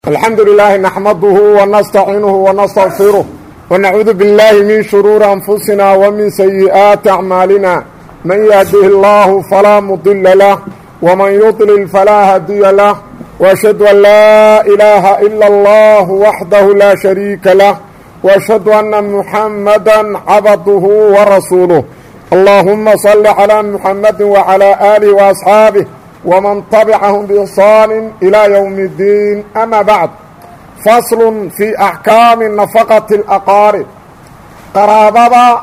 الحمد لله نحمده ونستعينه ونستغفره ونعوذ بالله من شرور أنفسنا ومن سيئات أعمالنا من يهده الله فلا مضل له ومن يضلل فلا هدي له وأشهد أن لا إله إلا الله وحده لا شريك له وأشهد أن محمدا عبده ورسوله اللهم صل على محمد وعلى آله وأصحابه ومن طبعهم بإحصان إلى يوم الدين أما بعد فصل في أحكام نفقة الأقارب qaraabada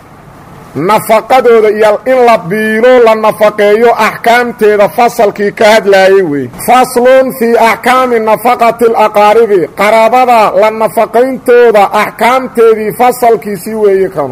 nafaqadooda iyo in la biilo la nafaqeeyo axkaamteeda fasalkii ka hadlaayey wey faslun fii axkaami nafaqati alaqaaribi qaraabada la nafaqayntooda axkaamteedii fasalkiisii weeye kanu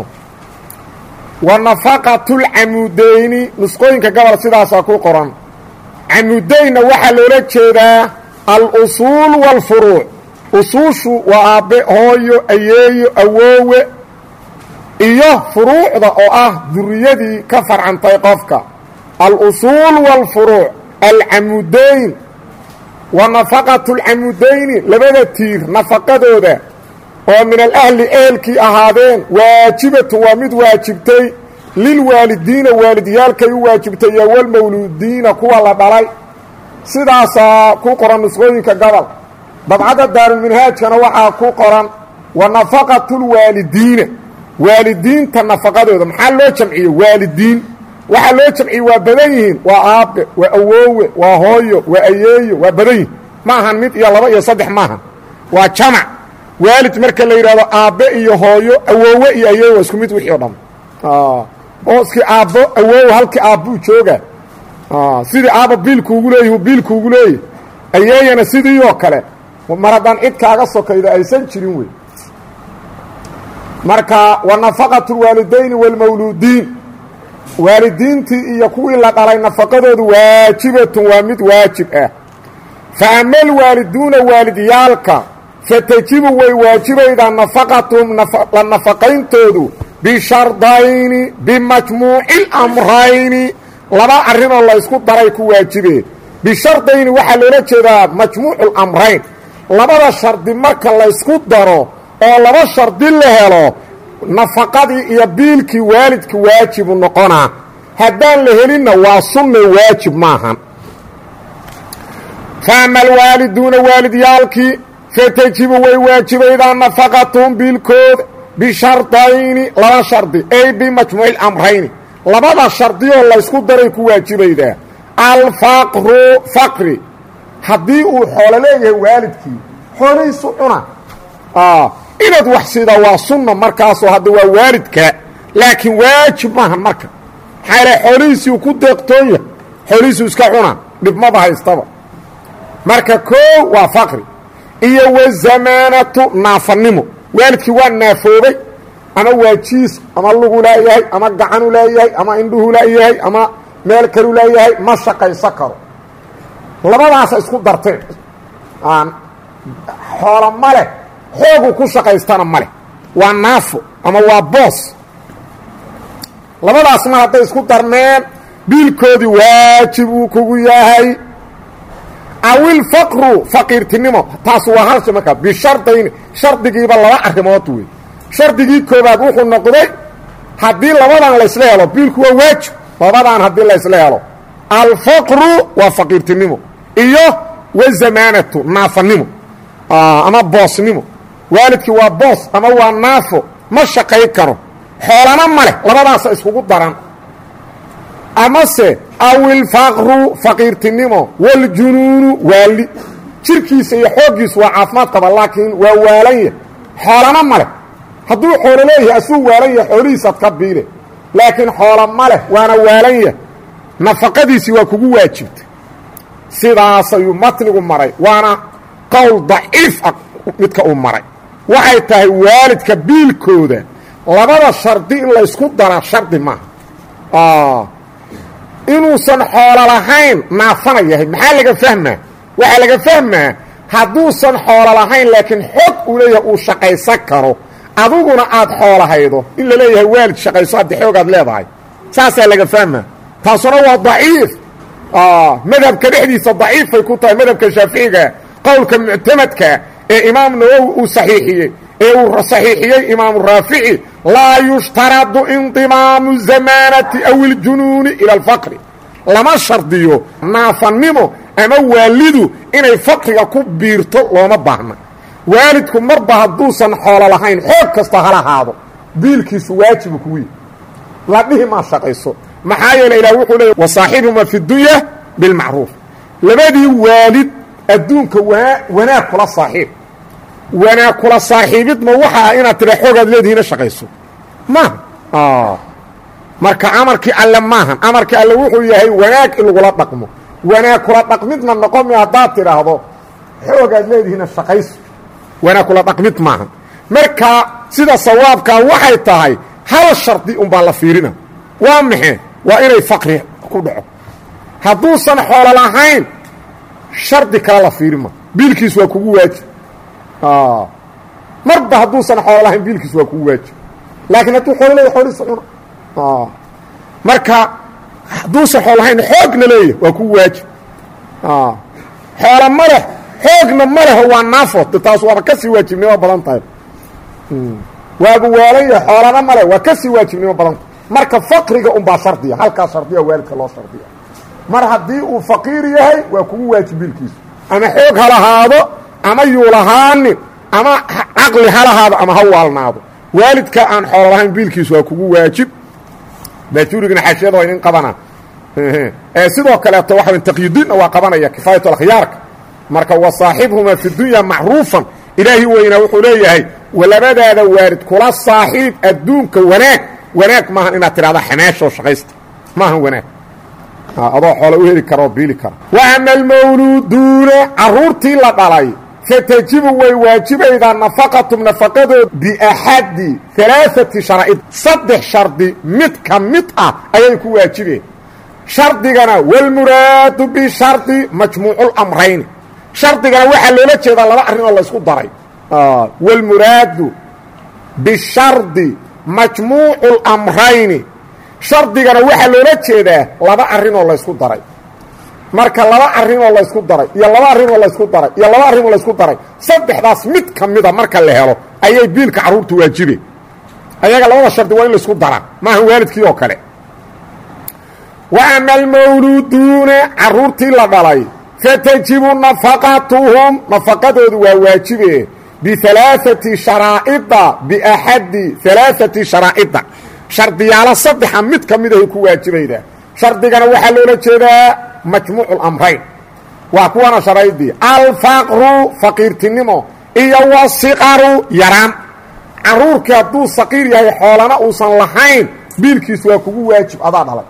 wa nafaqatulcamudeyni nusqooyinka gobol sidaasaa ku qoran camudeynna waxaa loola jeedaa al-usuul waalfuruuc usuushu waa aabbe hooyo ayeeyo awoowe iyo furuucda oo ah duriyadii ka farcantay qofka al-usuul waalfuruuc alcamudeyn wa nafaqatu lcamudeyni labada tiir nafaqadooda oo min alahli ehelkii ahaadeen waajibatun waa mid waajibtay lilwaalidiina waalidyaalkay u waajibtay iyo walmawluudiina kuwa la dhalay sidaasaa ku qoran nusqooyinka gobol dabcadda daarulminhaajkana waxaa ku qoran wa nafaqatulwaalidiina waalidiinta nafaqadooda maxaa loo jamciye waalidiin waxaa loo jamciye waa badan yihiin waa aabbe waa awoowe waa hooyo waa ayeeyo waa badan yihin ma ahan mid iyo laba iyo saddex maahan waa jamac waalid marka la yidhahdo aabbe iyo hooyo awoowe iyo ayeeyo waa isku mid wixii o dhan booskii aabbo awoow halkii aabbuu jooga sidii aabba biilkuugu leeyah biilkuugu leeyah ayeeyana sidii oo kale mar haddaan cid kaaga sokaydo aysan jirin wey marka wa nafaqatu lwaalidayni waalmawluudiin waalidiintii iyo kuwii la dhalay nafaqadoodu waajibatun waa mid waajib ah fa ama alwaaliduuna waalidyaalka fatajibu way waajibaydaa nafaqatuhum la nafaqayntoodu bishardayni bimajmuuci lamrayni laba arrinoo laysku daray ku waajibeen bishardayni waxaa loola jeedaa majmuucu lamrayn labada shardi marka laysku daro oo laba shardi la helo nafaqadii iyo biilkii waalidka waajibu noqonaa haddaan la helinna waa sunna waajib maahan fa ama alwaaliduuna waalidyaalkii fatajibu way waajibaydaa nafaqatuhum biilkooda bishardayni laba shardi ay bimajmuuci lamrayni labada shardiyoo laysku daray ku waajibaydaa alfaqru faqri haddii uu xoolo leeyahay waalidkii xoolihiisu cuna inaad wax sidaa waa sunna markaasoo hadda waa waalidka laakiin waajib maahan marka maxaa yale xoolihiisiiu ku deeqtoon yahay xoolihiisu iska cuna dhibmaba haystaba marka koo waa faqri iyo wazamaanatu naafanimo waalidkii waa naafoobay ama waa jiis ama lugu laayahay ama gacanu laayahay ama indhuhu laayahay ama meel kalu laayahay ma shaqayso karo labadaasa isku darteen xoolo ma leh xoogu ku shaqaystana ma leh waa naafo ama waa boos labadaas mar hadday isku darmeen biilkoodii waajib uu kugu yahay awilfaqru faqiirtinimo taas waa halsha markaa bishardayni shardigiiba laba arrimood wey shardigii koobaad wuxuu noqday haddii labadan laysla helo biilku waa waajib labadan haddii laysla helo alfaqru waa faqiirtinimo iyo wazamaanatu naafanimo ama boosnimo waalidkii waa boos ama waa naafo ma shaqay karo xoolana ma leh labadaasa iskugu daran amase awilfaqru faqiirtinimo waljunuunu waali jirkiisa iyo xooggiisu waa caafimaad qaba laakiin waa waalanya xoolana ma leh hadduu xoolo leeyahay asuu waalan yahay xoolihiisaad ka biile laakiin xoolo ma leh waana waalan yahay nafaqadiisii waa kugu waajibtay sidaas ayuu matnigu maray waana qowl daciif ah midka uu maray waxay tahay waalidka biilkooda labada shardi in laysku dara shardi maaha inuusan xoolo lahayn naafana yahay maxaa laga fahmaa waxaa laga fahmaa hadduusan xoolo lahayn laakiin xog uu leeyahay uu shaqaysan karo adiguna aad xoolahaydo in la leeyahay waalid shaqayso haddi xoogaad leedahay saasaa laga fahmaa taasuna waa daciif madhabka dhexdiisa daciifay ku tahay madhabka shaaficiga qowlka muctamadkaa ee imaam nawowi uu saxiixiyey ee uu saxiixiyey imaamu raafici laa yushtaradu indimaamu zamaanati aw iljunuuni ila alfaqri lama shardiyo naafannimo ama waalidu inay faqriga ku biirto looma baahna waalidku marba hadduusan xoolo lahayn xoog kasta hala haado biilkiisu waajibu kugu yihi la dhihi maa shaqayso maxaa yeele ilah wuxuu leey wasaaxibhuma fi dunya bilmacruuf labadii waalid adduunka waa wanaag kula saaxiib wanaag kula saaxiibid ma waxa ah inaad tira xoogaad leedihiina shaqayso maaha marka amarkii alle maahan amarkii alle wuxuu yahay wanaag in lagula dhaqmo wanaag kula dhaqmidna noqomi haddaad tidhaahdo xoogaad leedihiina shaqayso wanaag kula dhaqmid maaha marka sida sawaabkaa waxay tahay hal shardi unbaa la fiirina waa maxe waa inay faqri ku dhaco hadduusan xoolo lahayn shardi kale la fiiri ma biilkiis waa kugu waajib marba hadduusan xoolo lahayn biilkiis waa kugu waajib laakiin hadduu xoolo leeya xoolihiisa cuna marka hadduusan xoolo lahayn xoogna leeya waa kugu waajib xoolo ma leh xoogna ma leho waa naafo taas waaba ka sii waajibnimo badan tahay waabu waalan yahay xoolana male waa ka sii waajibnimo badanta marka faqriga unbaa shardiya halkaa shardiya waalidka loo shardiya mar haddii uu faqiir yahay waa kugu waajib biilkiisu ama xoog ha lahaado ama yuu lahaanin ama caqli ha lahaado ama ha waalnaado waalidka aan xoolo lahayn biilkiisu waa kugu waajib baajurigna xaashiyada waa inin qabanaa sidoo kaleeto waxa taqyidiinna waa qabanaya kifaayat akhyaarka marka wasaaxibhuma fi dunya macruufan ilaahi weynaa wuxuu leeyahay labadaada waalid kula saaxiib adduunka wanaag wanaag maahan inaad tidhahda xamaashoo shaqaysta maahan wanaag adoo xoolo u heli karaoo biili kara wa ama almawluuduuna carruurtii la dhalay fatajibu way waajibaydaa nafaqatum nafaqadood biaxadi alaaati sharaa'id saddex shardi mid ka mid ah ayay ku waajibeen shardigana walmuraadu bishardi majmuuculamrayni shardigana waxaa loola jeedaa laba arrin oo laysku daray wاlmuraadu bishardi majmuucu اlamrayni shardigana waxaa loola jeedaa laba arrinoo laysku daray marka laba arrinoo laysku daray iyo laba arrinoo laysku daray iyo laba arrinoo laysku daray saddexdaas mid ka mida marka la helo ayay biilka carruurtu waajibeen ayaga labada shardi waa in laysku daraa maaha waalidkii oo kale wa ama almawluuduuna carruurtii la dhalay fatajibu nafaqatuhum nafaqadoodu waa waajibe bialaaati sharaa'ida biaxadi alaaati sharaa'ida shardiyaalo saddexa mid ka mid ahay ku waajibaydaa shardigana waxaa loola jeedaa majmuucu lamrayn waa kuwana sharaydii alfaqru faqiirtinimo iyo wasiqaru yaraan carruurkii hadduu saqiir yahay xoolana uusan lahayn biilkiis waa kugu waajib adaa dhalay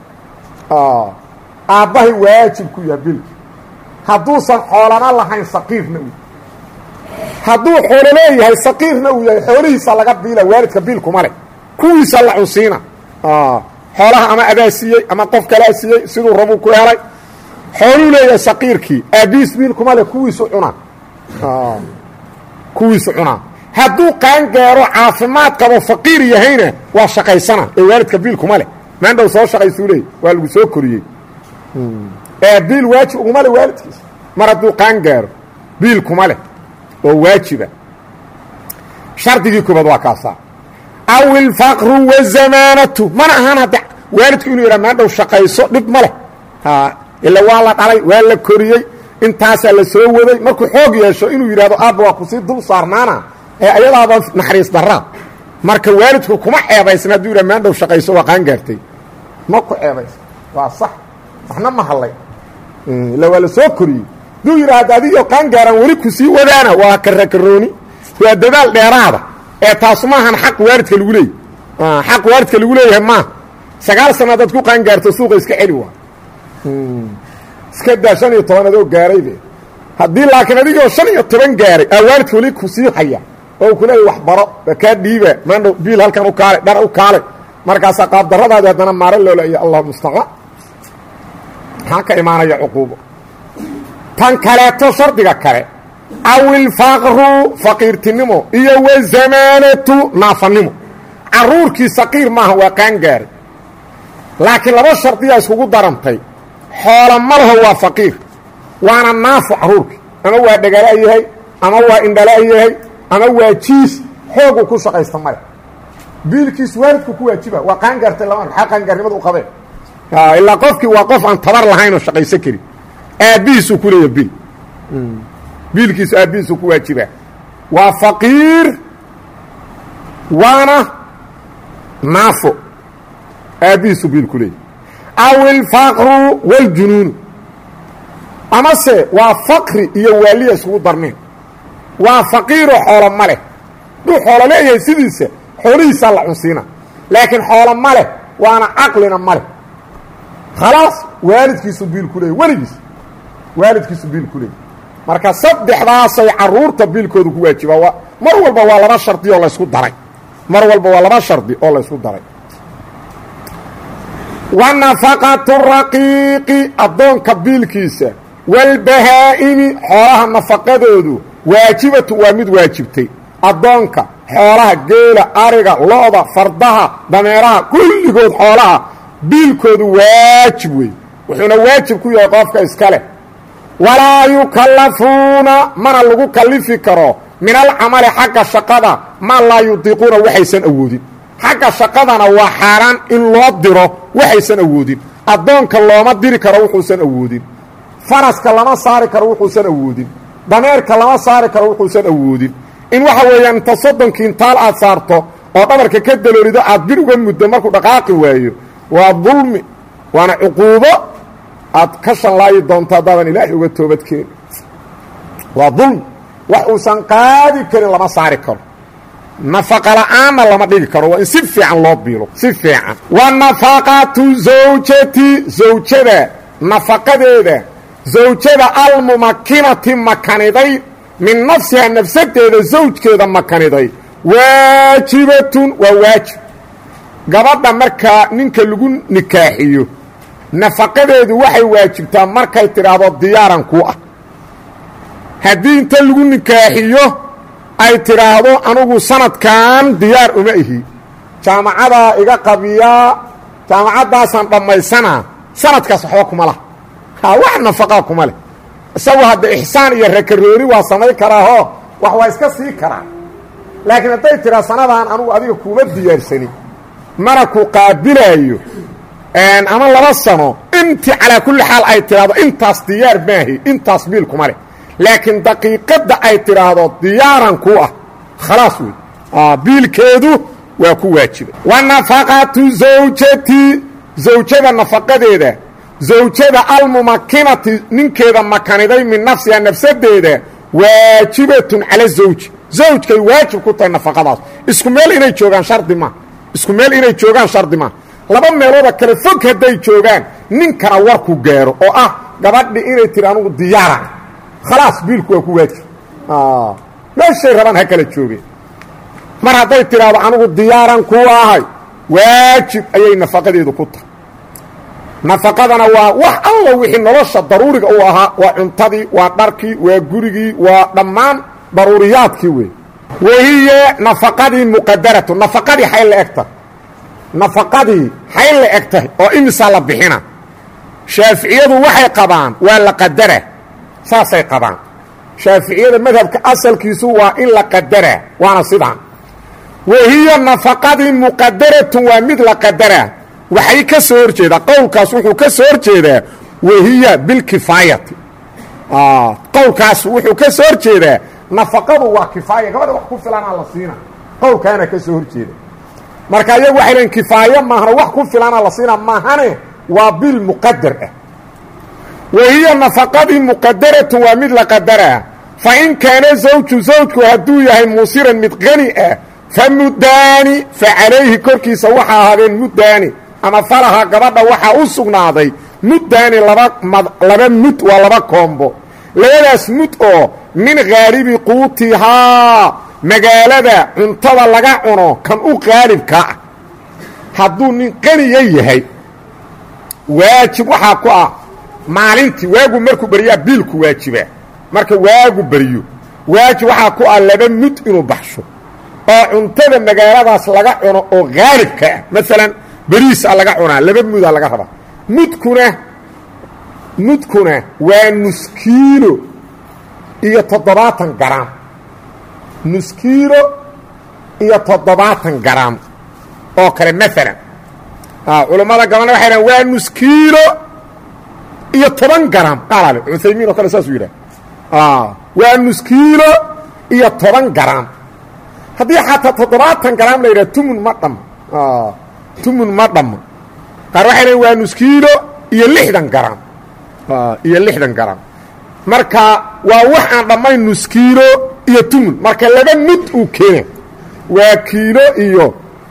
aabbahay waajib ku yahay biilki hadduusan xoolana lahayn saqiirna u hadduu xoolo leeyahay saqiirna uu yahay xoolihiisa laga biila waalidka biilkuma leh kuwiisa la cunsiina xoolaha ama adaa siiyey ama qof kalaa siiyey siduu rabuu ku helay xooluu leeyahay saqiirkii aabiis biilkuma leh kuwiisu cunaa kuwiisu cunaa hadduu qaangaaro caafimaad qabo faqiir yahayna waa shaqaysana ee waalidka biilkuma leh maandhow soo shaqaysuu leey waa lagu soo koriyey ee biil waajib uguma leh waalidkiisa mar hadduu qaangaaro biil kuma leh oo waajiba shardigii koobaad waa kaasaa aw ilfaqru wazamaanatu mana ahaan hadda waalidku inuu yidhaha maandhow shaqayso dhib ma leh ila waa la dhalay waa la koriyey intaasaa la soo waday markuu xoog yeesho inuu yidhahdo aabba waa kusii dul saarnaana ee ayadaaba naxariis daraa marka waalidku kuma ceebaysan hadduu yidhaha maandhow shaqayso waa qaangaartay ma ku ceebaysan waa sax waxna ma hadlay ila waa la soo koriyey hadduu yidhaahdo adigoo qaangaaraan weli ku sii wadaana waa karakarooni waa dadaal dheeraada ee taasu maahan xaq waalidka lagu leeyay xaq waalidka lagu leeyahay maaha sagaal sana adaad ku qaangaarto suuqa iska celi waa iska daa shan iyo toban adoo gaaraybe haddii laakiin adigoo shan iyo toban gaaray aa waalidka weli ku sii haya oo ku leeya wax baro kaa dhiiba maandhow biil halkan u kaale dhar u kaale markaasaa qaabdarradaadi haddana maaro loola iyo allah mustaqaa maxaa ka imaanaya cuquubo tan kaleeto shardiga kale aw ilfaqru faqiirtinimo iyo wazamaanatu naafanimo carruurkii saqiir maaha waa qaangaaray laakiin laba shardiyaa iskugu darantay xoola ma laho waa faqiir waana naafo carruurkii ama waa dhagala yahay ama waa indhala yahay ama waa jiis xoog uu ku shaqaysta male biilkiis waalidku ku waajiba waa qaangaartay lama maxaa qaangaarnimada u qabeen ilaa qofkii waa qof aan tabar lahayn oo shaqaysan karin aabbihiisuu ku leeya biil biilkiisu aabbihiisuu ku waajibaa waa faqiir waana naafo aabbihiisuu biil ku leeya aw ilfaqru wاljunuunu amase waa faqri iyo waaliya isugu darneen waa faqiiroo xoolo ma leh duu xoolo leeyahay sidiisa xoolihiisaa la cunsiina laakiin xoolo ma leh waana caqlina ma leh khalaas waalidkiisu biil ku leeyay weligiis waalidkiisu biil ku leeyay marka saddexdaasay carruurta biilkooda ku waajibaa waa mar walba waa laba shardi oo laysku daray mar walba waa laba shardi oo laysku daray wa nafaqatu raqiiqi addoonka biilkiisa walbahaa'imi xoolaha nafaqadoodu waajibatu waa mid waajibtay addoonka xoolaha geela ariga lo-da fardaha dameeraha kulligood xoolaha biilkoodu waajib wey wuxuuna waajib ku yahay qofka iska leh walaa yukallafuuna mana lagu kallifi karo min alcamali xagga shaqada maa laa yudiiquuna waxaysan awoodin xagga shaqadana waa xaaraan in loo diro waxaysan awoodin addoonka looma diri karo wuxuusan awoodin faraska lama saari karo wuxuusan awoodin dameerka lama saari karo wuxuusan awoodin in waxa weeyaan inta soddon kiintaal aad saarto oo dhabarka ka daloolido aad bir uga muddo markuu dhaqaaqi waayo waa dulmi waana cuquubo aad ka shanlaayi doonto haddaadan ilaahay uga toobadkeeni waa dulmi wax uusan qaadi karin lama saari karo nafaqa la'aanna lama dhigi karo waa in si fiican loo biilo si fiican wa nafaqatu zawjati zawjada nafaqadeeda zawjada almumakinati makaniday min nafsiha nafsadeeda zawjkeeda makaniday waajibatun waa waajib gabadha markaa ninka lagu nikaaxiyo nafaqadeedu waxay waajibtaa markay tidhaahdo diyaaran ku ah haddii inta lagu nikaaxiyo ay tidhaahdo anugu sanadkan diyaar uma ihi jaamacadaa iga qabiyaa jaamacaddaasaan dhammaysanaa sanadkaas waxba kuma lah ha wax nafaqaa kuma leh isagu hadda ixsaan iyo rakaroori waa samayn karaahoo wax waa iska sii karaa laakiin hadday tidhaa sanadaan anugu adiga kuuma diyaarsanin mana ku qaabilaayo ama laba sano intii calaa kulli xaal ay tidhaahdo intaas diyaar maahi intaas biil kuma leh laakiin daqiiqadda ay tidhaahdo diyaaran ku ah khalaas wey biilkeedu waa ku waajiba wa nafaqatu zawjati zawjada nafaqadeeda zawjada almumakinati ninkeeda makaniday min nafsiha nafsadeeda waajibatun cala zawji zawjkay waajib ku tahay nafaqadaas isku meel inay joogaan shardi ma isku meel inay joogaan shardi ma laba meelooda kale fog hadday joogaan ninkana warku gaaro oo ah gabadhi inay tiri anugu diyaara khalaas biilku waa ku waajib meeshay rabaan ha kala joogeen mar hadday tidhaahdo anugu diyaaran ku ahay waajib ayay nafaqadeedu ku tahay nafaqadana waa wax alla wixii nolosha daruuriga u ahaa waa cuntadii waa dharkii waa gurigii waa dhammaan daruuriyaadkii wey wahiya nafaqadii muqadaratu nafaqadii xay la eg tahay nafaqadii xay la eg tahay oo imisaa la bixina shaaficiyadu waxay qabaan waa la qadara saasay qabaan shaaficiyada madhabka asalkiisu waa in la qadaraa waana sidaan wahiya nafaqadii muqadaratun waa mid la qadaraa waxay ka soo hor jeedaa qowlkaas wuxuu ka soo hor jeedaa wahiya bilkifaayati qowlkaas wuxuu ka soo hor jeedaa nafaqadu waa kifaaya gabadha wax ku filanaa la siina qowlkaana ka soo hor jeeda marka iyagu waxay leein kifaayo maahano wax ku filanaa la siina maahane waa bil muqadar ah wahiya nafaqadii muqadaratun waa mid la qadaraa fa in kaana zawju zawjku hadduu yahay muusiran mid qani ah fa muddaani fa calayhi korkiisa waxaa ahaadeen muddaani ama falaha gabadha waxaa u sugnaaday muddaani laba laba mud waa laba koombo labadaas mud oo min haalibi quutihaa magaalada cuntada laga cuno kan u qaalibka ah hadduu nin qaniya yahay waajib waxaa ku ah maalintii waagu markuu beryaa biilku waajibaa marka waagu beryo waajib waxaa ku ah laba mud inuu baxsho oo cuntada magaaladaas laga cuno oo haalibka ah maalan beriisa laga cunaa laba mudaa laga rabaa mudkuna mudkuna waa nuskiilo iyo toddobaatan garaam nus kiilo iyo toddobaatan garaam oo kale maalan culammada gabalna waxay dhahan waa nus kiilo iyo toban garaam qaalale cuthaymiin oo kale saasuu yidhah waa nus kiilo iyo toban garaam haddii xataa toddobaatan garaam la yidhaha tumun ma dham tumun ma dhammo qaar waxay dhahen waa nus kiilo iyo lixdan garaam iyo lixdan garaam marka waa wax aan dhammayn nus kiilo iyo tumun marka laba mud uu keena waa kiilo iyo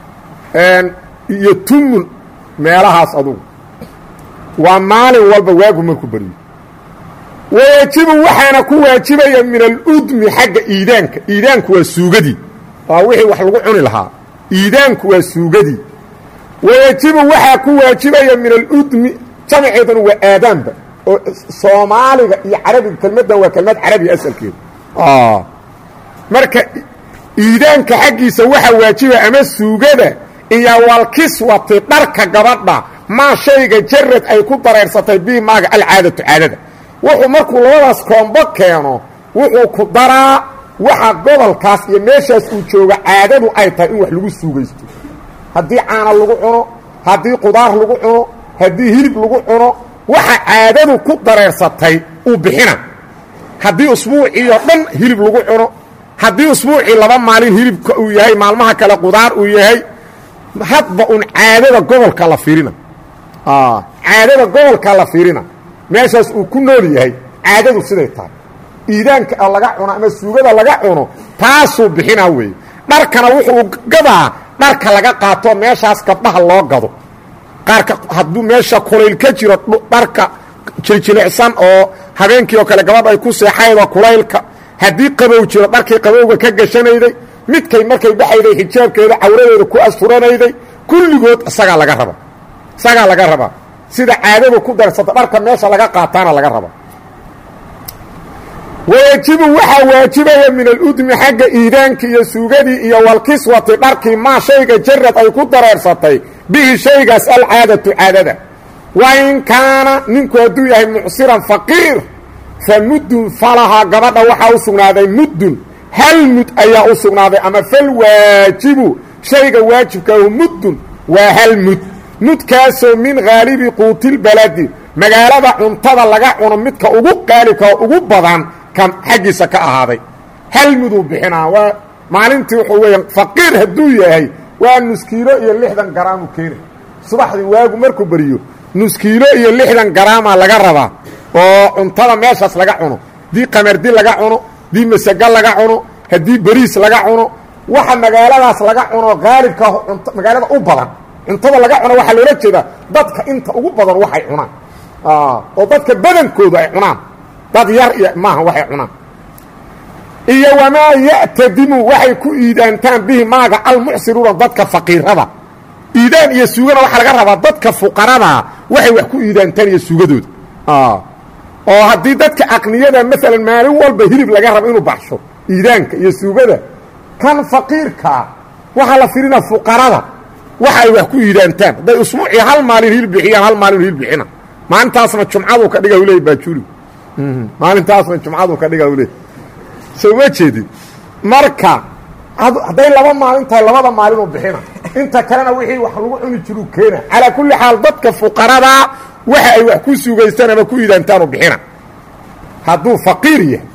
iyo tumun meelahaas adugu waa maalin walba waagu markuu baryo wayajibu waxaana ku waajibaya min aludmi xagga iidaanka iidaanku waa suugadii waa wixii wax lagu cuni lahaa iidaanku waa suugadii wayajibu waxaa ku waajibaya min aludmi jamaceeduna waa aadaanba oo soomaaliga iyo carabiga kelmaddan waa kelmad carabiya asalkeeda marka iidaanka xaggiisa waxaa waajiba ama suugada iyo walkiswati dharka gabadha maa shayga jarad ay ku dareersatay bii maaga alcaadatu caadada wuxuu markuu labadaas koombo keeno wuxuu ku daraa waxa gobolkaas iyo meeshaas uu jooga caadadu ay tahay in wax lagu suugaysto haddii caana lagu cuno haddii qudaar lagu cuno haddii hilib lagu cuno waxa caadadu ku dareersatay uu bixina haddii usbuuciioo dhan hilib lagu cuno haddii usbuucii laba maalin hilibka uu yahay maalmaha kale qudaar uu yahay hadba un caadada gobolka la fiirina caadada gobolka la fiirina meeshaas uu ku nool yahay caadadu siday tahay iidaanka laga cuno ama suugada laga cuno taasuu bixinaa weeye dharkana wuxuu gadaa dharka laga qaato meeshaas gabdhaha loo gado qaarka hadduu meesha kulayl ka jiro dharka jiljilicsan oo habeenkii oo kale gabadha ay ku seexaydo kulaylka haddii qabow jiro dharkii qabowga ka gashanayday midkay markay baxayday xijaabkeeda cawradeeda ku asturanayday kulligood isagaa laga raba isagaa laga rabaa sida caadadu ku darsata dharka meesha laga qaataana laga raba wayajibu waxaa waajibaya min aludmi xagga iidaankii iyo suugadii iyo walkiswati dharkii maa shayga jarad ay ku dareersatay bihi shaygaas alcaadatu caadada wain kaana ninku hadduu yahay mucsiran faqiir fa muddun falahaa gabadha waxaa u sugnaaday muddun hal mud ayaa u sugnaaday ama falwaajibu shayga waajibkaahu muddun waa hal mud mudkaasoo min haalibi quutilbaladi magaalada cuntada laga cuno midka ugu qaalibka oo ugu badan kan xaggiisa ka ahaaday hal muduu bixinaa waa maalintii wuxuu weeya faqiir hadduu yahay waa nuskiilo iyo lixdan garaamu keena subaxdii waagu markuu beriyo nuskiilo iyo lixdan garaamaa laga rabaa oo cuntada meeshaas laga cuno haddii qamardi laga cuno haddii masaga laga cuno haddii beriis laga cuno waxa magaaladaas laga cuno haalibka magaalada u badan cuntada laga cuno waxaa loola jeedaa dadka inta ugu badan waxay cunaan oo dadka badankoodu ay cunaan dad yar iyo maaha waxay cunaan iyo wamaa ya'tadimu waxay ku iidaantaan bihi maaga almucsiruuna dadka faqiirada iidaan iyo suugana waxaa laga rabaa dadka fuqaradaa waxay wax ku iidaantaan iyo suugadooda oo haddii dadka aqniyada maalan maalin walba hilib laga rabo inuu baxsho iidaanka iyo suugada kan faqiirkaa waxaa la firinaa fuqarada waxa ay wax ku iidaantaan hadday usbuucii hal maalin hilib bixiyaan hal maalin hilib bixina maalintaasna jumcadu ka dhiga leey baajuri maalintaasna jumcadu ka dhiga leey soo ma jeedin marka hadday laba maalin tahay labada maalinuu bixina inta kalena wixii wax lagu cuni jiruu keena calaa kulli xaal dadka fuqaradaa waxa ay wax ku suugaystaan ama ku iidaantaanu bixina hadduu faqiir yahay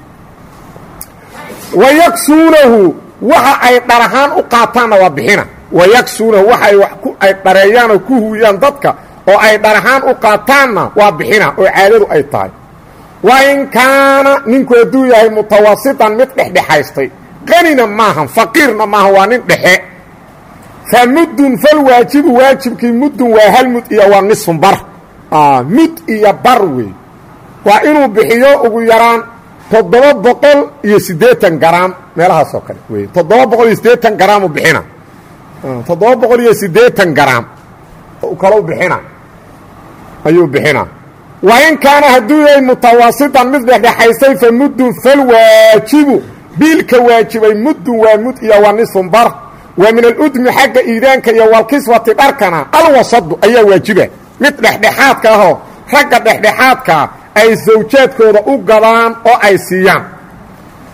wayaksuunahu waxa ay dhar ahaan u qaataanna waa bixina wayaksuunahu waxa ay wax ay dhareeyaan oo ku huuyaan dadka oo ay dhar ahaan u qaataanna waa bixina oo caadadu ay tahay wa in kaana ninku hadduu yahay mutawasitan mid dhexdhexaystay qanina maahan faqiirna maahan waa nin dhexe fa muddun falwaajibu waajibkii muddun waa hal mud iyo waa nisfun bar mud iyo bar wey waa inuu bixiyo ugu yaraan toddoba boqol iyo siddeetan garaam meelahaas oo kale wey toddoba boqol iyo siddeetan garaamu bixina toddoba boqol iyo siddeetan garaam kalau bixina ayuu bixina wa in kaana hadduu yahay mutawasitan mid dhexdhexaystay fa muddun falwaajibu biilka waajibay muddun waa mud iyo waa nisfun bar wa min aludmi xagga iidaanka iyo walkiswati dharkana alwasadu ayaa waajiba mid dhexdhexaadka ahoo ragga dhexdhexaadkaa ay sawjaadkooda u gadaan oo ay siiyaan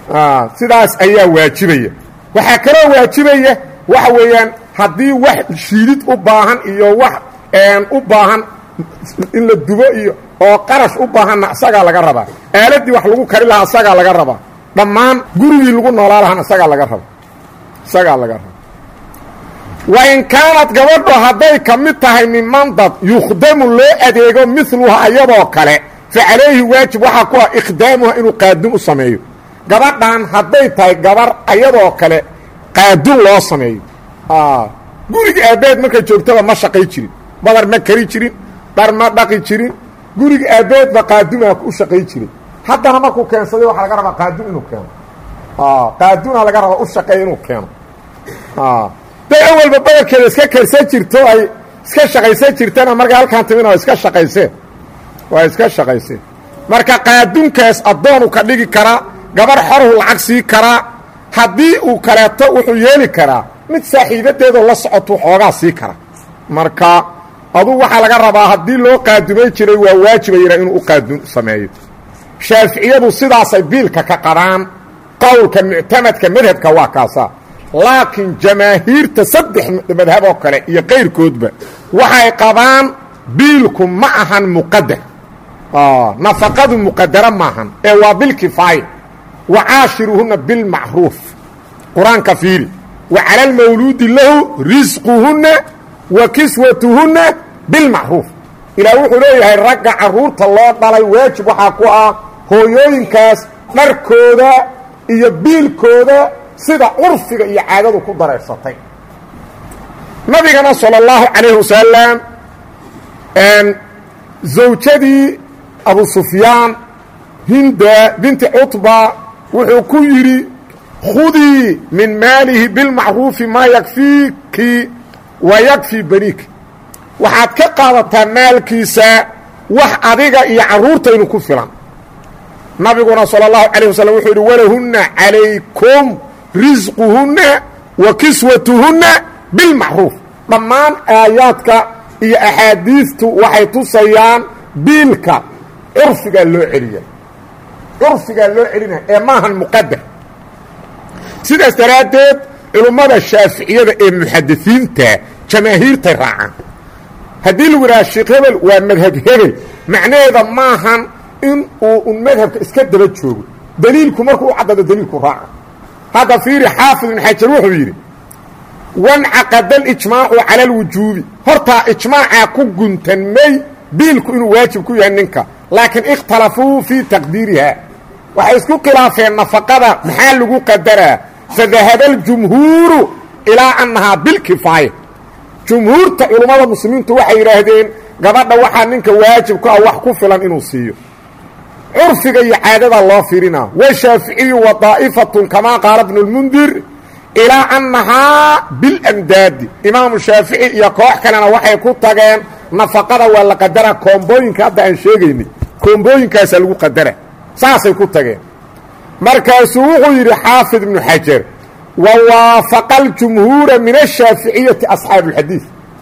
sidaas ayaa waajibaya waxaa kaloo waajibaya waxa weeyaan haddii wax shiidid u baahan iyo wax u baahan in la dubo iyo oo qarash u baahanna isagaa laga rabaa aaladii wax lagu kari lahaa isagaa laga rabaa dhammaan gurigii lagu noolaa lahaana isagaa laga raba isagaa laga raba wain kaanad gabadho hadday ka mid tahay miman dad yukhdamu loo adeego miluha ayadoo kale fa calayhi waajib waxaa ku ah ikhdaamuha inuu qaadun u sameeyo gabadhan hadday tahay gabar ayadoo kale qaadun loo sameeyo guriga aabbaheed markay joogtaba ma shaqay jirin badar ma kari jirin dhar ma dhaqi jirin guriga aabbaheedba qaadumaa u shaqay jiray haddana markuu keensaday waxaa laga rabaa qaadun inuu keeno qaaduna laga rabaa u shaqeeya inuu keeno day awalba badarkeeda iska karsan jirto ay iska shaqaysan jirtana markay halkaan timina waa iska shaqayseen waa iska shaqayseen marka qaadunkaas addoonu ka dhigi karaa gabarh xorhu lacag sii karaa haddii uu kaleeto wuxuu yeeli karaa mid saaxiibadeedoo la socotu xoogaa sii kara marka aduu waxaa laga rabaa haddii loo qaadumay jiray waa waajiba yidhaa inuu u qaadun sameeyo shaaficiyadu sidaasay biilka ka qabaan qowlka muctamadka madhabka waa kaasaa laakiin jamaahiirta saddex madhab oo kale iyo qayrkoodba waxay qabaan biilku ma ahan muqadar nafaqadu muqadara maahan ee waa bilkifaaya wa caashiruhunna bilmacruuf qur-aanka fiiri wa cala almawluudi lahu risquhunna wa kiswatuhunna bilmacruuf ilaah wuxuu leeyahay ragga carruurta loo dhalay waajib waxaa ku ah hooyooyinkaas dharkooda iyo biilkooda sida curfiga iyo caadadu ku dareersatay nabigana salى اllahu calayhi wasalam zawjadii abu sufyaan hinda binti cutba wuxuu ku yidhi khudii min maalihi bilmacruufi maa yakfiiki wa yakfii baniiki waxaad ka qaadataa maalkiisa wax adiga iyo carruurtaynu ku filan nabiguna salى اllahu calayh wasalam wuxuu yidhi walahunna calaykum risquhunna wa kiswatuhunna bilmacruuf dhammaan aayaadka iyo axaadiistu waxay tusayaan biilka curfigaa loo celiya curfigaa loo celinaya ee maahan muqadar sidaas daraaddeed culummada shaaficiyada ee muxadisiinta jamaahiirtay raacaan haddii lagu yidhaha sheekh hebel waa madhab hebel macnaheeda maahan in uu un madhabka iska daba joogo daliilku markuu u caddado daliilku raaca hadda fiiri xaafid ibn xajar wuxuu yidhi wancaqada alijmaacu cala alwujuubi hortaa ijmaacaa ku guntanmay biilku inuu waajib ku yahay ninka laakiin ikhtalafuu fii taqdiiriha waxay isku khilaafeen nafaqada maxaa lagu qadaraa fadahaba aljumhuuru ilaa annahaa bilkifaaya jumhuurta culummada muslimiintu waxay yidhaahdeen gabadha waxaa ninka waajib ku ah wax ku filan inuu siiyo curfiga iyo caadada loo fiirinaa washaaficiyu wa daa'ifatun kamaa qaala bnu lmundir ilaa annahaa bilamdaadi imaamu shaafici iyo koox kalena waxay ku tageen nafaqada waa la qadara koombooyinka hadda aan sheegaynay koombooyinkaasaa lagu qadara saasay ku tageen markaasuu wuxuu yidhi xaafid ibnu xajar wa waafaqa aljumhuura min ashaaficiyati asxaabu اlxadiid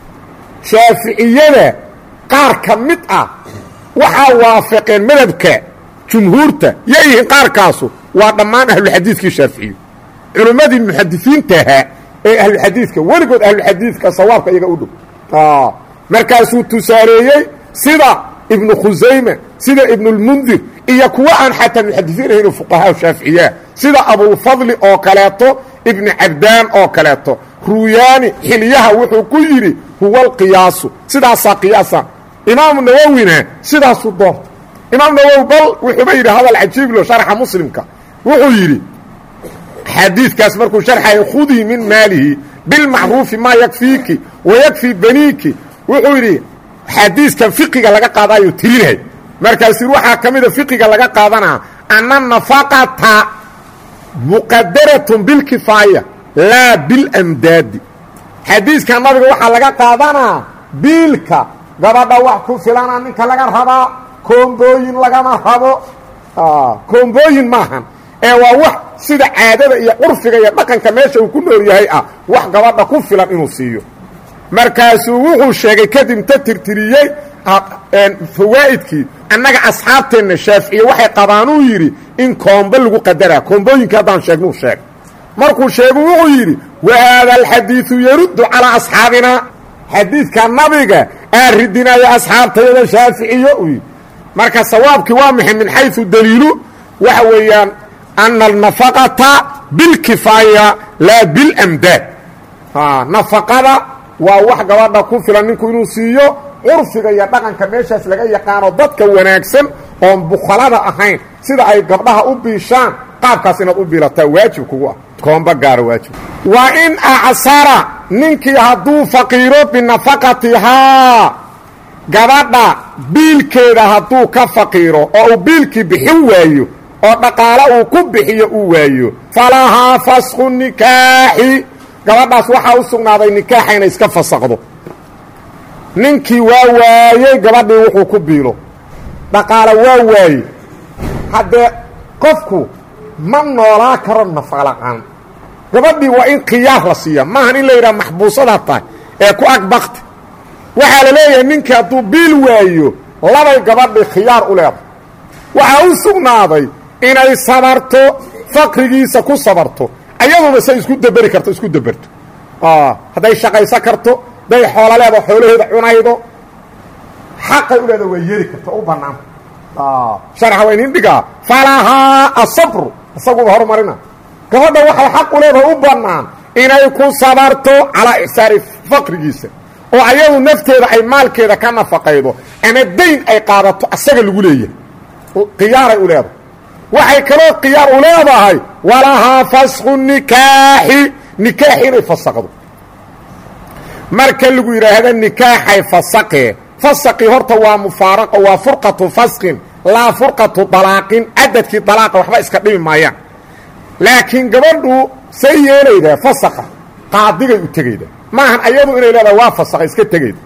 shaaficiyada qaar ka mid ah waxaa waafaqeen madhabka jumhuurta yayihiin qaarkaasu waa dhammaan ahluxadiidkii shaaficiyu culummadii muxadisiinta ahaa ee ahluxadiidka weligood ahluxadiidka sawaabka iyaga u dhow markaasuu tusaaleeyey sida ibnu khusayma sida ibnulmundir iyo kuwo aan xataa muxadisiin ahayn fuqahaa shaaficiyaah sida abulfadli oo kaleeto ibnu cabdaan oo kaleeto ruuyaani xilyaha wuxuu ku yidhi huwa alqiyaasu sidaasaa qiyaasa imaamu nawowina sidaasuu doorta imaam nawowi bal wuxuuba yidhi hadal cajiiblo sharxa muslimka wuxuu yidhi xadiidkaas markuu sharxaya khudii min maalihi bilmacruufi maa yakfiiki wa yakfii baniiki wuxuu yidhi xadiiskan fiqiga laga qaadaayo tirinay markaasuu waxaa ka mida fiqiga laga qaadanaa anna nafaqata muqadaratun bilkifaaya laa bilamdaadi xadiiskan nabiga waxaa laga qaadanaa biilka gabadha wax ku filana ninka laga rabaa koombooyin lagama rabo koombooyin maahan ee waa wax sida caadada iyo curfiga iyo dhaqanka meesha uu ku nool yahay ah wax gabadha ku filan inuu siiyo markaasuu wuxuu sheegay kadib ta tirtiriyey fawaa'idkii annaga asxaabteenna shaaficiye waxay qabaanuu yidhi in koombo lagu qadaraa koombooyinka haddaan sheegnuu sheeg markuu sheegu wuxuu yidhi wa haada alxadiidu yaruddu calaa asxaabinaa xadiidka nabiga aa ridinaya asxaabtayada shaaficiyo uu yidhi marka sawaabkii waa maxay min xayثu daliilu waxa weeyaan ana alnafaqata bilkifaaya laa bilamdaad nafaqada waa wax gabadha ku filan ninku inuu siiyo curfiga iyo dhaqanka meeshaas laga yaqaano dadka wanaagsan oon bukhalada ahayn sida ay gabdhaha u biishaan qaabkaas inaad u biilataa waajib kugu ah koomba gaara waajib wa in acsara ninkii hadduu faqiiro binafaqatihaa gabadha biilkeeda hadduu ka faqiiro oo uu biilkii bixin waayo oo dhaqaale uu ku bixiyo uu waayo falahaa fasku nikaaxi gabadhaas waxaa u sugnaaday nikaaxa inay iska fasaqdo ninkii waa waayey gabadhii wuxuu ku biilo dhaqaale waa waaye haddee qofku ma noolaa karo nafaqla'aan gabadhii waa in khiyaar la siiya maahan in la yidhaha maxbuusadaa tahay ee ku ag bakti waxaa la leeyahay ninkii hadduu biil waayo labay gabadhii khiyaar u leedahay waxaa u sugnaaday inay sabarto faqrigiisa ku sabarto ayaduba say isku daberi karto isku daberto hadday shaqayso karto hadday xoolo leedo xoolaheeda cunaydo xaqay u leeda waa yeeli karta u bannaan sharxa waa inin dhigaa falahaa asabru isaguba horumarina gabadha waxay xaq u leedahay u bannaan inay ku sabarto calaa icsaari faqrigiisa oo ayadu nafteeda ay maalkeeda ka nafaqaydo ama dayn ay qaadato asaga lagu leeyahay khiyaaray u leedahay waxay kaloo khiyaar u leedahay walahaa fasku nikaaxi nikaaxi inay fasaqdo marka lagu yidhaahdo nikaaxay fasaqee fasaqii horta waa mufaaraqo waa furqatu fasqin laa furqatu dalaaqin cadadkii dalaaqa waxba iska dhimi maayaan laakiin gabadhu say yeelaydaa fasaqa qaadigay u tegayda maahan ayadu inay leedahay waa fasaqa iska tegayda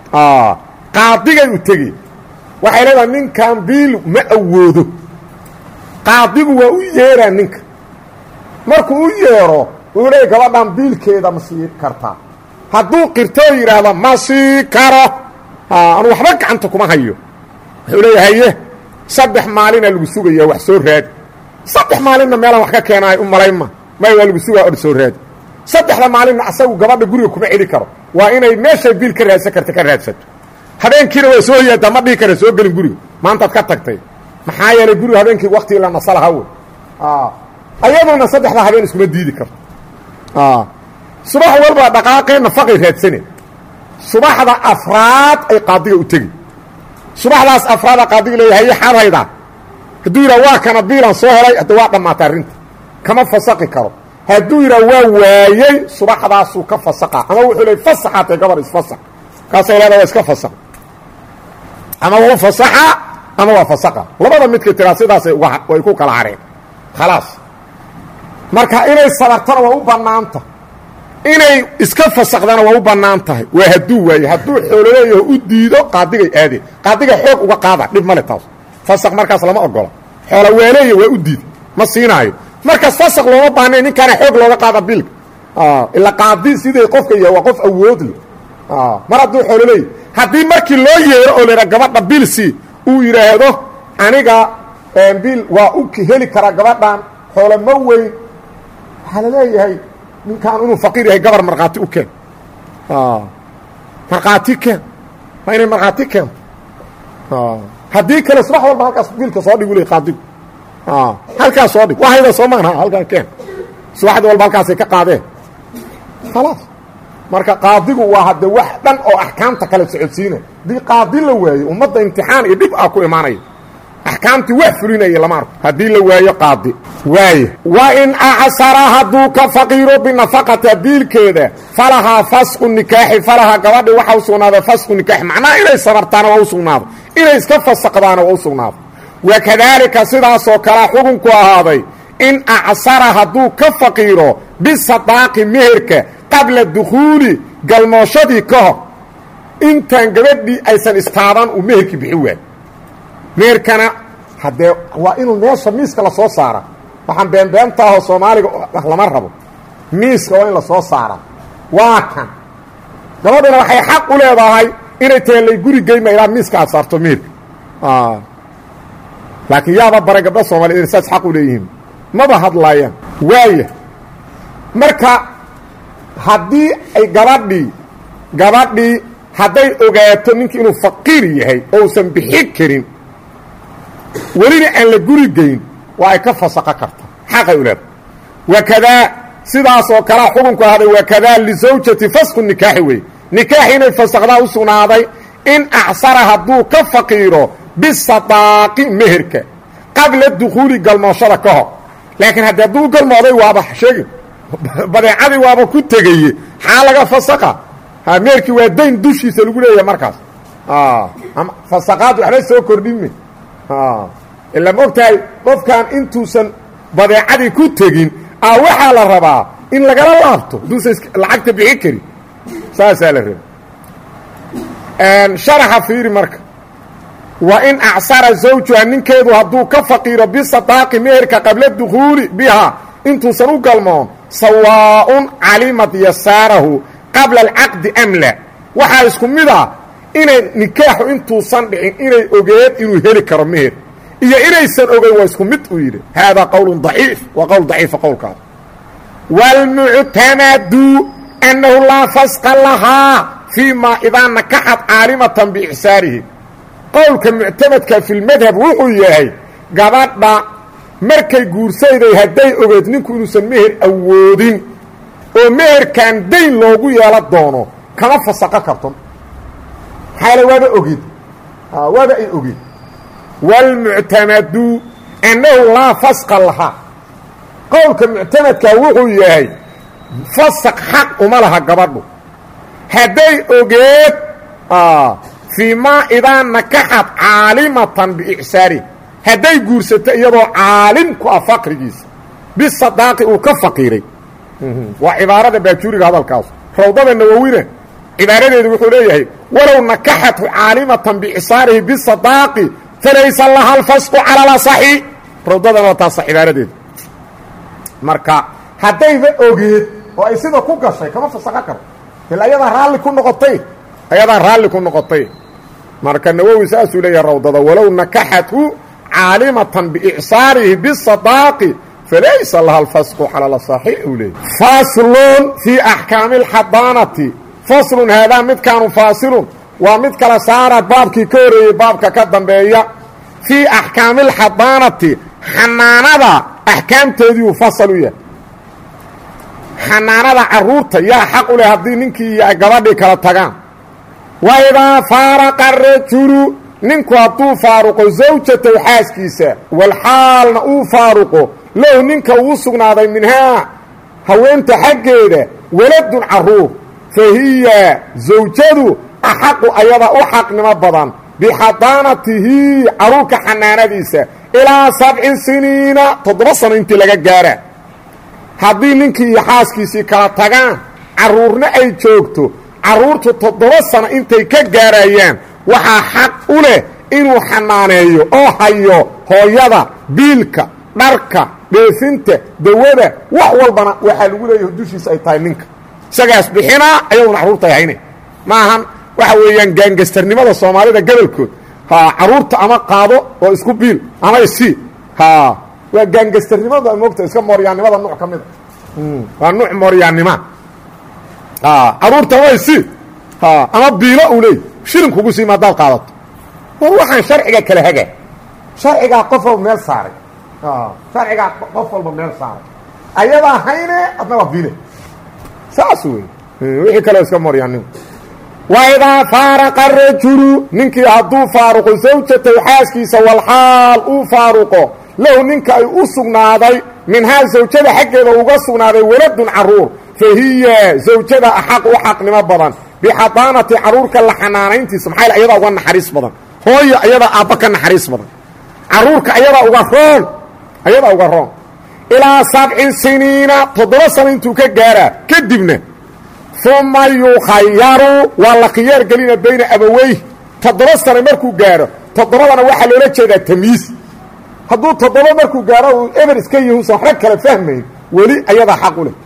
qaadigay u tegay waxay leedahay ninkan biil ma awoodo qaadigu waa u yeeraa ninka markuu u yeero uu leey gabadhan biilkeeda ma sii kartaa hadduu qirtoo yidhaahdo ma sii karo anu waxba gacanta kuma hayo wuxuu leeya haye saddex maalina lagu sugaya wax soo raadi saddex maalinna meelaan wax ka keenaayo u malaynma may waa lagu sugaa or soo raadi saddexda maalinna asagu gabadha guriga kuma celi karo waa inay meeshay biil ka raadsan karta ka raadsato habeenkiina waa soo yaadaa ma dhihi kara soo gelin guriga maantaad ka tagtay maxaa yeelay guriga habeenkii waktigii la nasalaha wey ayaduna saddexda habeen iskuma diidi karto subax walba dhaqaaqee nafaqay raadsane subaxda afraad ay qaadiga u tegi subaxdaas afraada qaadiga leeya haye xaad haydaa hadduu yidhaha waa kana biilan soo helay hadda waa dhammaata arrinta kama fasaqi karo hadduu yidhaha waa waayey subaxdaasuu ka fasaqa ama wuxuu leey fasaxaatay gabar isfasax kaasay leeda waa iska fasaq ama waa fasaxa ama waa fasaqa labada midka tiraa sidaasay way ku kala hareen khalaas marka inay sabartana waa u bannaanta inay iska fasaqdana waa u bannaan tahay waa hadduu waaye hadduu xoololeeyaho u diido qaadigay aadeen qaadiga xoog uga qaada dhib male taas fasaq markaas lama ogola xoola waaleeya waa u diida ma siinaayo markaas fasaq looma baahnayn ninkaana xoog looga qaada bilka ila qaadi siday qofka yahay waa qof awoodle mar hadduu xoololeeya haddii markii loo yeero oo laydha gabadha bilsi uu yidhaahdo aniga bil waa u heli karaa gabadhan xoolo ma weyn waxaa la leeyahay ninkaan inuu faqiir yahay gabar markhaati u keen markhaati keen waa inay markhaati keento haddii kale subax walba halkaas biilka soo dhig u le qaadigu halkaas soo dhig wahayda soo maanha halkaan keen subaxdii walba halkaasay ka qaadeen khalaas marka qaadigu waa hadde wax dhan oo axkaamta kale socodsiina haddii qaadi la waayo ummadda imtixaan iyo dhib ah ku imaanaya axkaamtii wax fulinaya lama arko haddii la waayo qaadi waaye wa in acsara hadduu ka faqiiro binafaqata biilkeeda falahaa fasqu nikaaxi falahaa gabadhi waxa u sugnaaday fasqu nikaaxi macnaha inay sabartaana waa u sugnaado inay iska fasaqdaana waa u sugnaado wakadaalika sidaasoo kalea xukunku ahaaday in acsara hadduu ka faqiiro bisadaaqi meherka qabla dukhuuli galmooshadii ka hor intaan gabadhii aysan istaaban uu meherkii bixi waayo meerkana haddee waa inuu meesha miiska la soo saara waxaan beenbeentaahoo soomaaliga lama rabo miiska waa in la soo saara waa kan gabadhuna waxay xaq u leedahay inay tahay lay guri geyma ilaa miiska aad saarto meerka laakiin yaaba bara gabdha soomaaliyed inay saas xaq u leeyihiin maba hadlaayaan waaya marka haddii ay gabadhii gabadhii hadday ogaato ninkii inuu faqiir yahay oo usan bixi karin welina aan la guri geyn waa ay ka fasaqo karta xaqay u leeda wakadaa sidaas oo kalea xukunku ahday wakadaa lisawjati fasqu nikaaxi wey nikaaxi inay fasaqdaa u sugnaaday in acsara hadduu ka faqiiro bisadaaqi meherka qabla dukhuuli galmooshada ka hor laakiin haddii hadduu u galmooday waaba sheegi badeecadii waaba ku tegaye xaa laga fasaqa meherkii waa dayn dushiisa lagu leeyahay markaas fasaqaad waxba soo kordhime ila ma ogtahay qofkan intuusan badeecadii ku tegin a waxaa la rabaa in lagala laabto hadduusan lacagta bixi karin saasaa la raba sharaxa fiiri marka wa in acsara zawjuha ninkeedu hadduu ka faqiiro bisadaaqi meherka qabla dukhuuli bihaa intuusan u galmoon sawaaءun calimad yasaarahu qabla alcaqdi am la waxaa isku mid ah inay nikaaxu intuusan dhicin inay ogeed inuu heli karo meher iyo inaysan ogeyn waa isku mid uu yidhi haadaa qowl daciif waa qowl daciifa qowlkaas wاlmuctamadu annahu laa fasqa lahaa fii ma idaa nakaxad caalimatan biixsaarihi qowlka muctamadka fi lmadhab wuxuu yahay gabadha markay guursayday hadday ogeed ninku inuusan meher awoodin oo meherkan dayn loogu yeelo doono kama fasaqo karto maxaale waaba ogid waaba ay ogid wاlmuctamadu annahu laa fasqa lahaa qowlka muctamadka wuxuu yahay fasaq xaq uma laha gabadhu hadday ogeed fii maa idaa nakaxad caalimatan biicsaari hadday guursato iyadoo caalim ku ah faqrigiisa bisadaaqi uu ka faqiiray waa cibaarada baajuuriga hadalkaas rawdada nawowina cibaaradeedu wuxuu leeyahay walow nakaxathu caalimatan biicsaarihi bisadaaqi falaysa laha alfasqu cala lasaxi rawdadana waa taasa cibaaradeedu marka haddayba ogeed oo ay sida ku gashay kama fasaqo karo ila ayadaa raalli ku noqotay ayadaa raalli ku noqotay marka nawowi saasuu leeyahay rawdada walow nakaxathu caalimatan biicsaarihi bisadaaqi falaysa laha alfasqu cala lasaxi uu leeyay faslun fii axkaami alxadaanati faslun haadaa midkaanu faasilun waa mid kala saara baabkii ka horeeyey baabka ka dambeeya fii axkaami alxadaanati xanaanada axkaamteediiuu fasal u yahay xanaanada carruurta yaa xaq u leh haddii ninkii iyo ay gabadhii kala tagaan wa idaa faaraqa rajulu ninku hadduu faaruqo zawjatow xaaskiisa walxaalna uu faaruqo low ninka uu sugnaaday minhaa haweenta xaggeeda waladun carruur fa hiya zawjadu axaqu ayada u xaqnimo badan bixadaanatihi carruurka xanaanadiisa ilaa sabci siniina toddoba sano intii laga gaara haddii ninkii iyo xaaskiisii kala tagaan carruurna ay joogto carruurtu toddoba sano intay ka gaarayaan waxaa xaq u leh inuu xanaaneeyo oo hayo hooyada biilka dharka dheefinta dawada wax walbana waxaa lagu leeyahay dushiisa ay tahay ninka isagaas bixinaa ayaguna carruurta ay hayna maahan waxa weeyaan gaangastarnimada soomaalida gobolkood ha carruurta ama qaado oo isku biil ama isii ha waa gaangastarnimada moogta iska mooryaannimada nuuc ka mida waa nuuc mooryaannima carruurta ama isii ama biilo uu leey shilin kugu siima haddaad qaadato war waxaan sharciga kala haga sharcigaa qof walba meel saaray sharcigaa qof walba meel saaray ayadaa hayne adna waa biile saas wey wixii kaleo iska mooryaannimo waidaa faaraqa rajulu ninkii hadduu faaruqo zawjatow xaaskiisa walxaal uu faaruqo lahu ninka ay u sugnaaday minhaa zawjada xaggeeda uga sugnaaday waladun carruur fa hiya zawjada axaq u xaqnimo badan bixadaanati carruurka la xanaanayntiisa maxaa ayadaa uga naxariis badan hooyo ayadaa aabba ka naxariis badan carruurka ayadaa uga roon ayadaa uga roon ilaa sabci siniina toddoba sano intuu ka gaaraa kadibna uma yukhayaru waa la khiyaar gelina bayna abaweyh toddoba sano markuu gaaro toddobadana waxaa loola jeedaa tamyiis hadduu toddoba markuu gaaro uu eber iska yahi usan waxba kala fahmayn weli ayadaa xaq u leh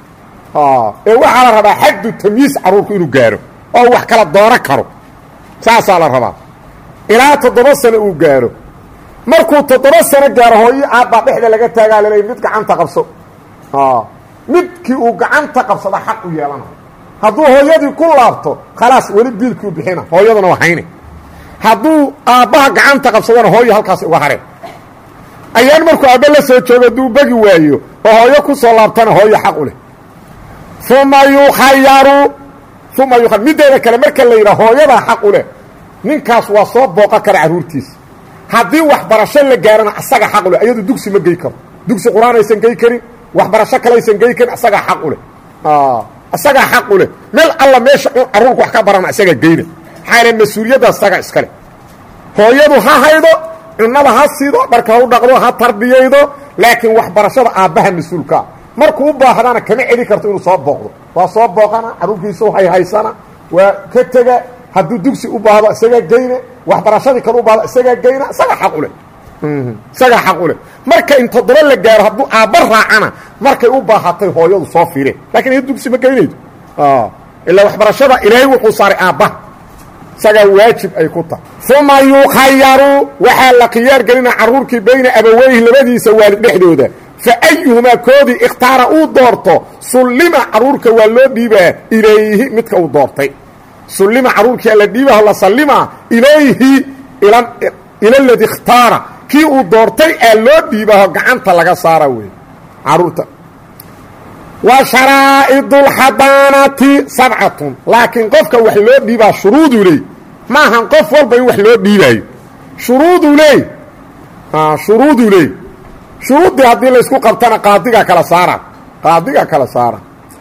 ee waxaa la rabaa xaddu tamyiis carruurku inuu gaaro oo wax kala doono karo saasaa la rabaa ilaa toddoba sano uu gaaro markuu toddoba sano gaaro hooyo aabbaa dhexda laga taagaa laleey mid gacanta qabso midkii uu gacanta qabsada xaq u yeelana hadduu hooyadii ku laabto khalaas weli biilkii u bixina hooyaduna waa hayne hadduu aabbaha gacanta qabsadana hooyo halkaas uga hareen ayaan markuu aabbe la soo joogo hadduu begi waayo oo hooyo ku soo laabtana hooyo xaq u leh uma yukhayaru uma yu middeeda kale marka la yidhaha hooyadaa xaq u leh ninkaas waa soo booqan kara carruurtiisa haddii waxbarasho la gaarana asaga xaq u leh ayadu dugsi ma gey karo dugsi qur-aan aysan gey karin waxbarasho kale aysan gey karin asagaa xaq u leh isagaa xaq u leh meel alla meesha carruurku wax ka barana isagaa geyna maxaa yale mas-uuliyadda isaga iskale hooyadu ha haydo cunnada ha siido dharka ha u dhaqdo ha tarbiyaydo laakiin waxbarashada aabbaha mas-uulkaa markuu u baahdana kama celi karto inuu soo booqdo waa soo booqana carruurkiisu hayhaysana waa ka tega hadduu dugsi u baahdo isagaa geyne waxbarashadii kale u baahdo isagaa geyna isagaa xaq u leh isagaa xaq u leh marka in toddoba la gaaro hadduu aabba raacana markay u baahatay hooyadu soo fiireen lakin iya dugsi ma geynaydo ilaa waxbarashada ilaahay wuxuu saaray aabbaha isagaa waajib ay ku tahay uma yukhayaru waxaa la khiyaar gelina carruurkii bayna abaweyhi labadiisa waalid dhexdooda fa ayuhumaa koodii ikhtaara uu doorto sullima carruurka waa loo dhiibaa ilayhi midka uu doortay sullima carruurkia la dhiibaho la sallimaa ilayhi ila ladi ikhtaara kii uu doortay aa loo dhiibaho gacanta laga saara wey carruurta wa sharaa'idulxadaanati sabcatun laakiin qofka wax loo dhiibaa shuruuduu leey maahan qof walba in wax loo dhiibaayo shuruuduu leey shuruuduu leey shuruuddii haddii laysku qabtana qaadigaa kala saara qaadigaa kala saara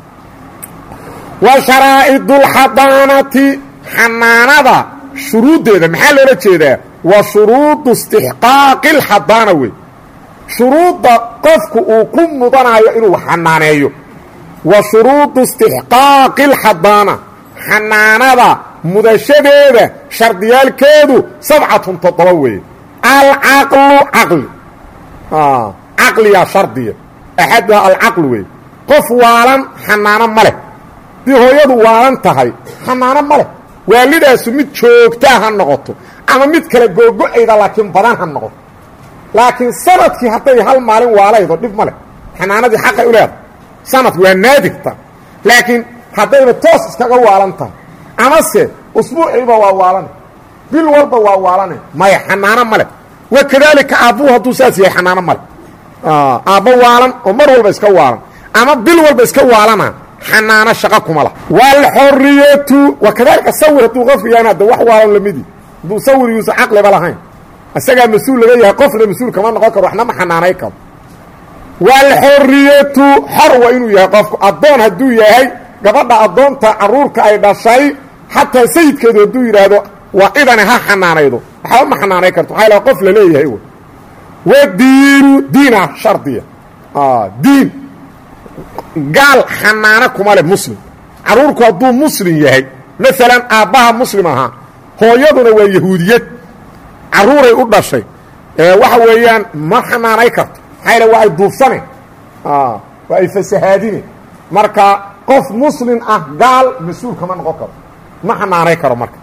wa sharaa'idulxadaanati xanaanada shuruuddeeda maxaa loola jeedaa waa shuruudu istixqaaqi alxadaana wey shuruudda qofku uu ku mudanayo inuu xanaaneeyo wa shuruudu istixqaaqi alxadaana xanaanada mudashadeeda shardiyaalkeedu sabcatun toddoba weeye alcaqlu caqli caqliyaa shardiya axaduha alcaqlu weeye qof waalan xanaano ma leh haddii hooyadu waalan tahay xanaano ma leh waalidaasu mid joogtaa ha noqoto ama mid kale googo-ayda laakiin badan ha noqoto laakiin sanadkii hadday hal maalin waalaydo dhib ma leh xanaanadii xaqay u leedahay sanadki waa naadigta laakiin haddayba toos iskaga waalan tahay amase usbuuciiba waa waalan bil walba waa waalanay maya xanaano ma leh wa kadaalika aabbuhu hadduu saas yahay xanaano ma leh aabbo waalan oo mar walba iska waalan ama bil walba iska waalana xanaano shaqa kuma lah waalxoriyatu wa kadaalika sawir hadduu qofka yahan hadda wax waalan lamidi hadduu sawir yuusan caqliba lahayn isagaa mas-uul laga yahay qofna mas-uul kama noqon karo waxna ma xanaanay karo waalxoriyatu xor waa inuu yahay qofku addoon hadduu yahay gabadha addoonta carruurka ay dhashay xataa sayidkeedu hadduu yidhaahdo waa idane ha xanaanaydo waxba ma xanaanay karto waxaa laha qof la leeyahay w wadiinu diina shardiya diin gaal xanaano kuma leh muslim carruurku hadduu muslim yahay maalan aabbaha muslim ahaa hooyaduna waa yahuudiyad carruuray u dhashay waxa weeyaan ma xanaanay karto maxaa yale waa ay duufsaneen waa ay fasahaadine marka qof muslim ah gaal mas-uul kama noqon karo ma xanaanay karo marka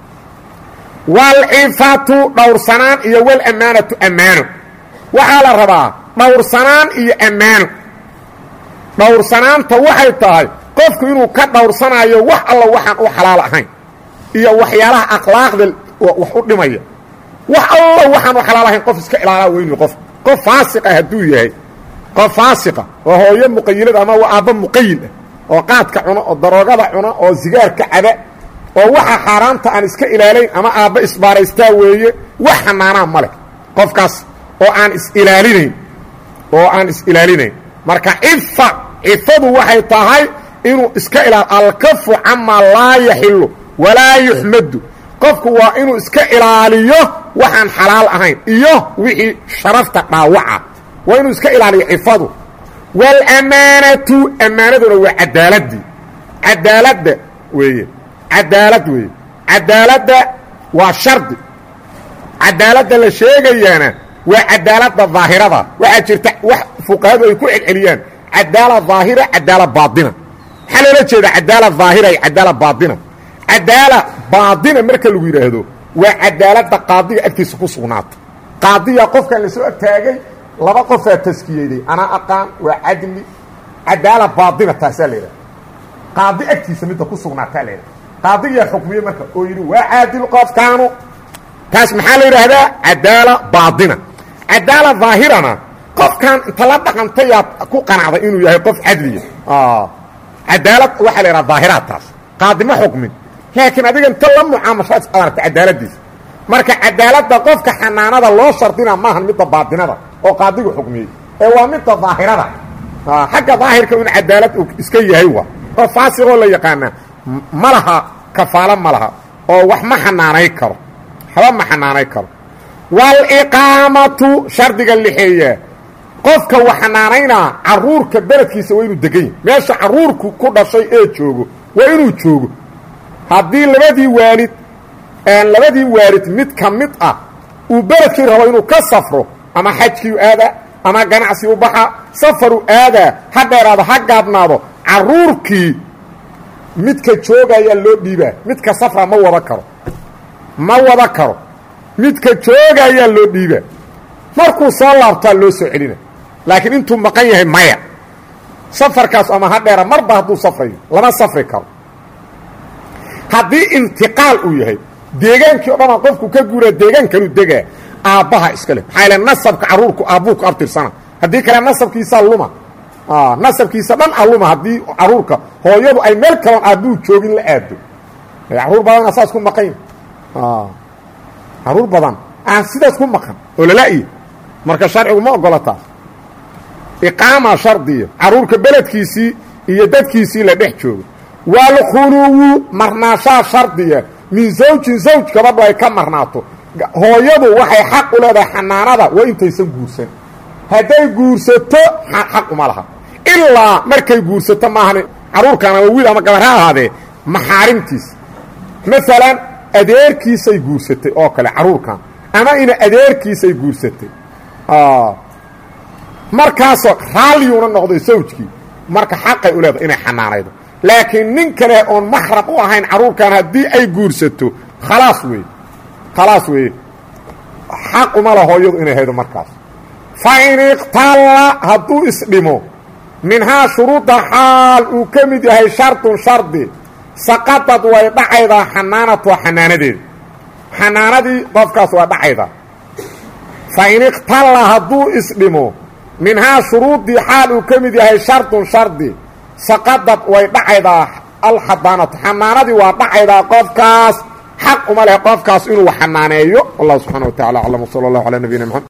waalcifatu dhowrsanaan iyo walammaanatu ammaano waxaa la rabaa dhowrsanaan iyo ammaano dhowrsanaanta waxay tahay qofku inuu ka dhowrsanayo wax alla waxaan u xalaal ahayn iyo waxyaalaha akhlaaqda wax u dhimaya wax alla waxaan u xalaal ahayn qof iska ilaalaa weynu qof qof faasiqa hadduu yahay qof faasiqa oo hooyo muqayilad ama waa aabba muqayil ah oo qaadka cuno oo daroogada cuno oo sigaarka caba oo waxa xaaraanta aan iska ilaalayn ama aabba isbaaraystaa weeye wax xanaanaa ma leh qofkaas oo aan is-ilaalinayn oo aan is-ilaalinayn marka cifa cifadu waxay tahay inuu iska ilaal alkafu camaa laa yaxilu walaa yuxmadu qofku waa inuu iska ilaaliyo waxaan xalaal ahayn iyo wixii sharafta dhaawaca waa inuu iska ilaaliyo cifadu wاlamaanatu ammaanaduna waa cadaaladii cadaaladda weeye cadaalad weeye cadaaladda waa shardi cadaaladda la sheegayaana waa cadaaladda daahirada waxaa jirta wax fuqahadu ay ku celceliyaan cadaala daahira cadaala baaina maxaa loola jeeda cadaala daahira iyo cadaala baaina cadaala baaina marka lagu yidhaahdo waa cadaaladda qaadiga agtiisa ku sugnaata qaadiyaa qofkan lasoo agtaagay laba qofaa taskiyeyday anaa aqaan waa cadli cadaala baadina taasaa la yidhaha qaadi agtiisa midda ku sugnaataa la yidhaha qaadiyaa xukmiye marka oo yidhi waa caadil qofkaanu taas maxaa la yidhaahdaa cadaala baadina cadaala daahirana qofkan inta la dhaqantayaad ku qanacday inuu yahay qof cadliya cadaalad waxaa la yidhaha daahiraad taas qaadi ma xukmin laakiin adiga inta la mucaamashaad aragta cadaaladiisa marka cadaaladda qofka xanaanada loo shardina maahan midda baadinada oo qaadigu xukmiyey ee waa midda daahirada xagga daahirka in cadaalad iska yahay wa oo faasiqoo la yaqaana ma laha kafaalo ma laha oo wax ma xanaanay karo waxba ma xanaanay karo waliqaamatu shardiga lixeeya qofka wax xanaanaynaa caruurka beledkiisa waa inuu degan yahy meesha caruurku ku dhashay ee joogo waa inuu joogo haddii labadii waalid labadii waalid mid ka mid ah uu beledkii rabo inuu ka safro ama xajkiiu aadaa ama ganacsi u baxa safaru aadaa ha dheeraado ha gaabnaado caruurkii midka joogayaa loo dhiibaa midka safra ma wada karo ma wada karo midka joogayaa loo dhiibaa markuu soo laabtaa loo soo celina laakiin intuu maqan yahay maya safarkaas ama ha dheera marba hadduu safrayo lama safri karo haddii intiqaal uu yahay deegaankii o dhanaa qofku ka guuraa deegaankanuu degaa aabbaha iska leh maxaa yaele nasabka carruurku aabbuu ku abtirsana haddii kale nasabkiisaa luma nasabkiisa dhan a luma haddii carruurka hooyadu ay meel kaloon aabbuu joogin la aado carruur badana saas ku maqan carruur badan aan sidaas ku maqan oo lala-ya marka sharcigu ma ogola taas iqaama shardiya carruurka beledkiisii iyo dadkiisii la dhex joogo waalkhuluwu marnaashaa shardiya min zawjin zawj gabadhu ay ka marnaato hooyadu waxay xaq u leedahay xanaanada waa intaysan guursan hadday guursato xaq uma laha ilaa markay guursato maahan carruurkan ama wiil ama gabar ha ahaadee maxaarimtiisa maalan adeerkiisay guursatay oo kale carruurkan ama ina adeerkiisay guursatay markaasoo raalliyuuna noqday sawjkii marka xaqay u leedahay inay xanaanaydo laakiin nin kale oon maxram u ahayn carruurkan haddii ay guursato khalaas weeye khalaas weeye xaq uma la hooyadu inay haydo markaas fa in iqtalla hadduu isdhimo minhaa shuruudda xaal uu ka mid yahay shardun shardi saqadad way dhacaydaa xanaanatu xanaanadeeda xanaanadii qofkaas waa dhacaydaa fa in iqtalla hadduu isdhimo minhaa shuruuddii xaal uu ka mid yahay shardun shardi saqadad way dhacaydaa alxadaanatu xanaanadii waa dhacaydaa qofkaas xaq uma leh qofkaas inuu xanaaneeyo wallahu subxana wa tacala aclam wsala allahu calaa nabiyina mxamed